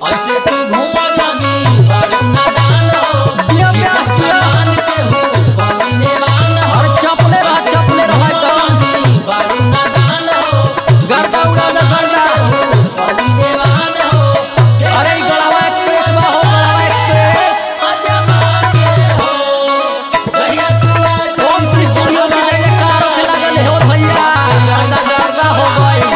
ऐसे तू घूम जानी बारू नादान हो दिया प्यार दिया। मान के हो कमीने मान हो अरे चपले रह चपले रह एकदम जानी बारू नादान हो गर्दा उड़ा दे गर्दा हो कमीने मान हो अरे ई गढ़वा एक्सप्रेस बा हो गढ़वा एक्सप्रेस अजमा के हो जहिया तू आज ओम श्री स्टूडियो में जय जयकार होने लगल हो भैया गर्दा गर्दा हो गई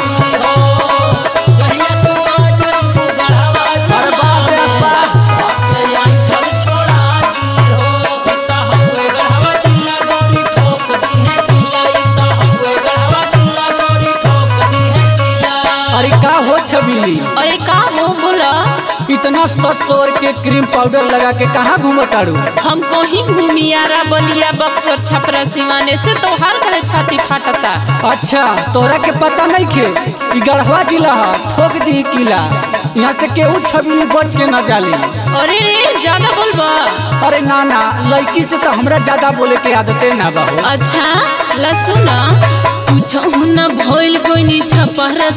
जहिया तू आज तू गढ़वा अरे बाप रे बाप बापे आई खल छोड़ा दी हो इता हुए गढ़वा जिला गोरी ठोक दी है किला इता हुए गढ़वा जिला गोरी ठोक दी है किला अरे का हो छबीली अरे का हो बोला इतना सत सौर के क्रीम पाउडर लगा के कहाँ घूमताड़ू हम कहीं घूमियारा बलिया बक्सर छपरा सिवाने से तो हर कहे छाती फाटता अच्छा तोरा के पता नहीं के ई गढ़वा जिला है ठोक दी किला यहाँ से केहू छबीली बच के न जाली अरे रे ज्यादा बोलबा अरे ना ना लड़की से तो हमरा ज्यादा बोले के आदते ना बा हो अच्छा लसु न कुछ न भइल कोइनी छपरा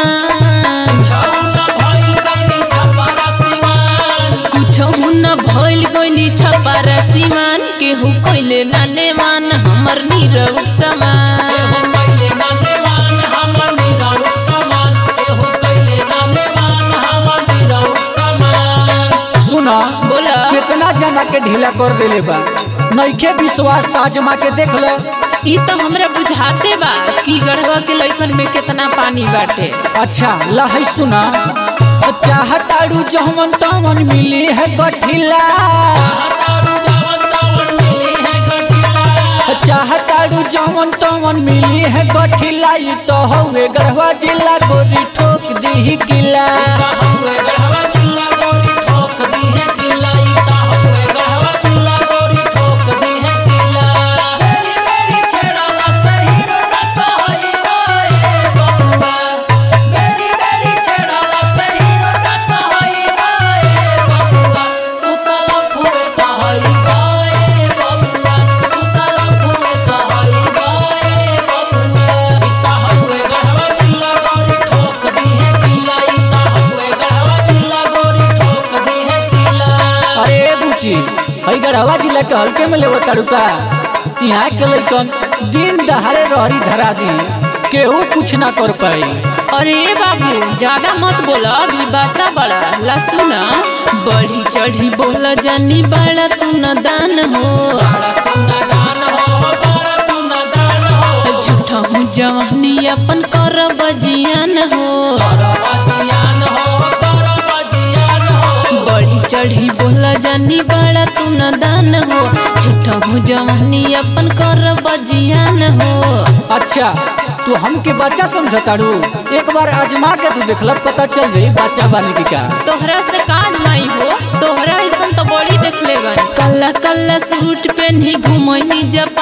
सिवान छौना भइल गइनी छपरा सिवान कुछ न भइल कोइनी छपरा सिवान केहू कइले नाने मान हमर नीरव समान एहो कइले नानेवान हमर निराउ समान एहो कइले नानेवान हमर निराउ समान सुना बोला कितना जना के ढीला कर देले बा नइखे विश्वास ताजमा के देख लो ई तो हमरा बुझाते बा कि गढ़वा के लइकन में कितना पानी बाटे अच्छा लहै सुना चाहताड़ू जहवन तवन मिली है गठिला हतारू जावन तावन मिली है गठिला चाहताड़ू जहवन तवन मिली है गठिला ई तो हवे गढ़वा जिला गोरी ठोक दी किला इता हुए गढ़वा जिला गोरी ठोक दी है किला इता हुए गढ़वा जिला गोरी ठोक दी है किला तेरी मेरी छेड़ाला सही रोटा कहई बाए बबुआ मेरी मेरी छेड़ाला सही रोटा कहई बाए बबुआ तू तलफ हुए कहई बाए बबुआ तू तलफ हुए कहई बाए बबुआ इता हुए गढ़वा जिला गोरी ठोक दी है किला इता हुए गढ़वा जिला गोरी ठोक दी है किला अरे बुची हई गढ़वा जिला के हल्के में लेवो ताड़ू का यहाँ के लइकन दिन दहाड़े रहरी धरा दी केहू कुछ ना कर पाई अरे बाबू ज्यादा मत बोला अभी बच्चा बड़ा लसु न बढ़ी चढ़ी बोला जानी बड़ा तू न दान हो बड़ा तू नादान हो बड़ा तू नादान हो झूठा हूँ जवानी अपन कर बजियान हो करो बजियान हो करो बजियान हो बढ़ी चढ़ी बोला जानी बड़ा तू न दान हो झूठा हूँ जवानी अपन कर बजियान हो अच्छा तू हमके बच्चा समझताड़ू एक बार आजमा के तू देखल पता चल जाई बच्चा बानी की का तोहरा से काज माई हो तोहरा ऐसा तो बड़ी देख ले कल्ला कल्ला सूट पहनी घुमनी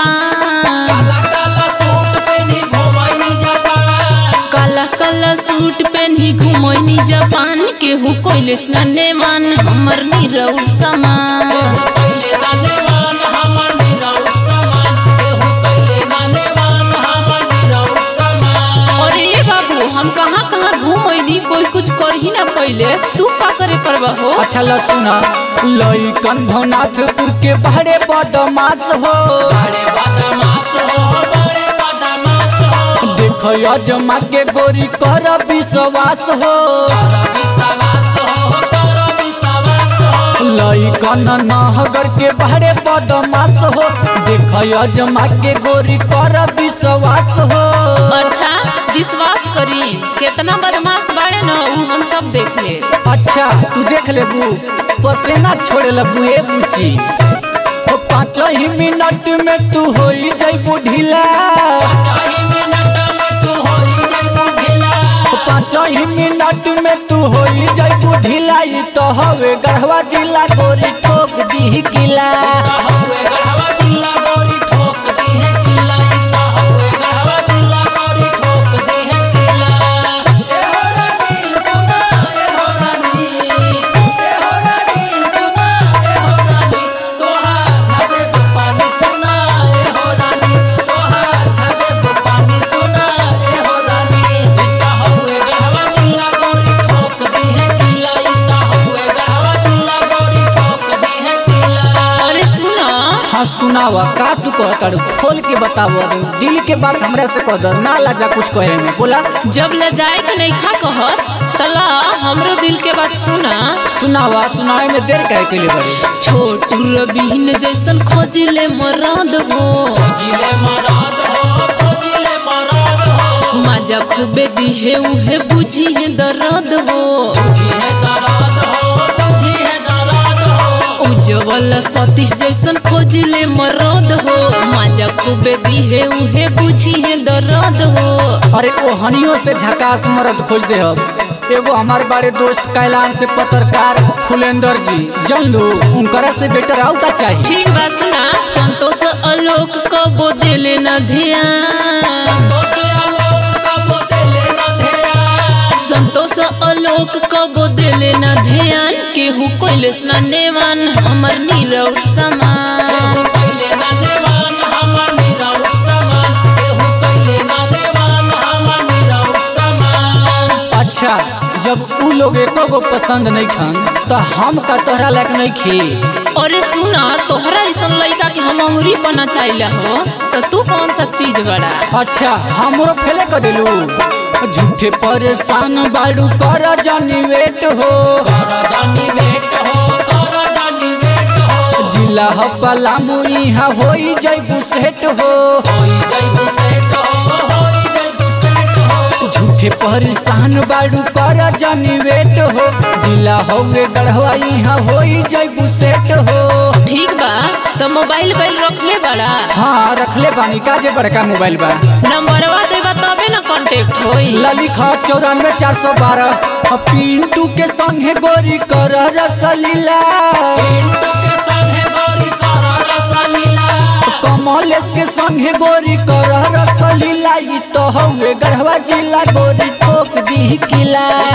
जापान काला काला सूट पहनी घुमाई जापान काला काला सूट पहनी घुमनी जापान केहू कोइले स्नाने मान हमर नीरव समान एहो कइले नानेवान हमर निराउ समान एहो कइले नानेवान हमर निराउ समान और ये बाबू हम कहाँ कहाँ घूमनी कोई कुछ कर ही ना पहले तू का करे परवा हो अच्छा ल सुना लइकन भवनाथपुर के बहरे बदमाश हो बड़े बदमाश हो बड़े बदमाश हो देख अजमा के गोरी कर विश्वास हो करो विश्वास हो करो विश्वास हो लइकन नहगर के बहरे बदमाश हो देख अजमा के गोरी कर विश्वास हो अच्छा विश्वास करी कितना बदमाश बाड़े न उ हम सब देख ले अच्छा तू देख लेबू पसेना छोड़े लगू ए बुची ओ पाँच ही मिनट में तू हो जैबू ढीला चाही मिनट में तू होई जइबू ढीला ओ पाँच ही मिनट में तू हो जैबू ढीला ई तो हवे गढ़वा जिला गोरी ठोक दी किला इता हुए गढ़वा जिला गोरी ठोक दी है किला इता हुए गढ़वा जिला गोरी ठोक दी है किला ए हो रानी सुना ए हो रानी ए हो रानी सुना ए हो रानी तोहार घाटे तो पानी सुना ए हो रानी तोहार घाटे तो पानी सुना ए हो रानी इता हुए गढ़वा जिला गोरी ठोक दी है किला इता हुए सुनावा का तू कह तारू खोल के बतावो दिल के बात हमरा से कह दो ना लाजा कुछ कहे में बोला जब ले जाए के नहीं खा कहत तला हमरो दिल के बात सुना सुनावा सुनाए में देर काहे के लिए बड़ी छोटू रबीन जैसन खोजिले मरद हो खोजिले मराद हो खोजिले मराद हो मजा खूबे दिहे उहे बुझी है दर्द हो तुझी है दराद हो तुझी है दराद हो उज्जवल सतीश जैसन खोजिले मरद हो मजा खूबे दिहे उहे बुझी है दर्द हो अरे ओ हनियों से झकास मरद खोज दे अब एगो हमारे बड़े दोस्त कैलान से पत्रकार फुलेंदर जी जन लो उनकरा से बेटर आउ का चाहिए ठीक बा सुना संतोष आलोक कबो दिले न ध्यान संतोष आलोक का बोतले न ध्यान संतोष आलोक कबो दिले न ध्यान केहू कोइलेस न नेवान हमर नीरव समान केहू पहिले न देवान हमर निराउ समान केहू पहिले न देवान हमर निराउ समान अच्छा जब उ लोग एको गो पसंद नहीं खन तो हम का तोहरा लायक नहीं खी अरे सुना तोहरा ऐसन लड़का के हम अंगुरी पना चाहिए हो तो तू कौन सा चीज बड़ा अच्छा हमरो फेले कर दिलू झूठे परेशान बाड़ू कर जानी वेट हो कर जानी बेट हो कर जानी बेट हो जिला हपला मुइहा होई जैबू सेट हो होई जइबू सेट हो होई जइबू सेट हो झूठे परेशान बाड़ू कर जानी वेट हो जिला हौवे गढ़वा इहा होई जैबू सेट हो ठीक बा तो मोबाइल बैल रख ले बड़ा हाँ रखले बानी का जे बड़का मोबाइल बा नंबरवा देबा तबे ना कांटेक्ट होई ललिखा चौरानवे चार सौ बारह पिंटू के संगे गोरी कर रसलीला पिंटू के संगे गोरी कर रसलीला कमलेश के संगे गोरी कर रसलीला ई तो हौवे गढ़वा जिला गोरी ठोक दी किला